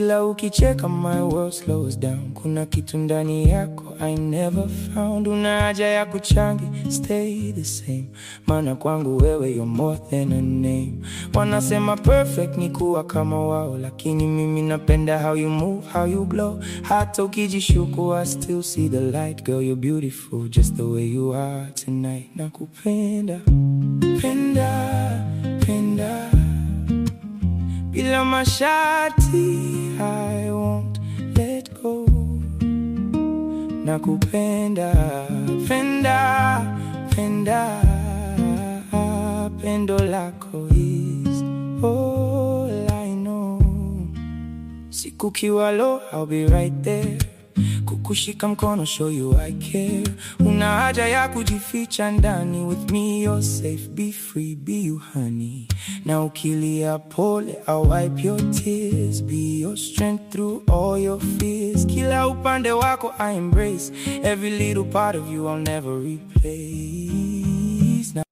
Kila ukicheka my world slows down. Kuna kitu ndani yako I never found. Una haja ya kuchangi, stay the same. Maana kwangu wewe you're more than a name. Wanasema perfect ni kuwa kama wao, lakini mimi napenda how you move, how you glow. Hata ukijishuku I still see the light. Girl you're beautiful just the way you are tonight. Nakupenda, penda, penda bila masharti I won't let go. Nakupenda, penda, penda, pendo lako is all I know. Siku kiwa low, I'll be right there. Kukushika mkono, show you I care. Una haja ya kujificha ndani, with me you're safe, be free, be you honey. Na ukilia pole, I'll wipe your tears, be your strength through all your fears. Kila upande wako I embrace, every little part of you I'll never replace.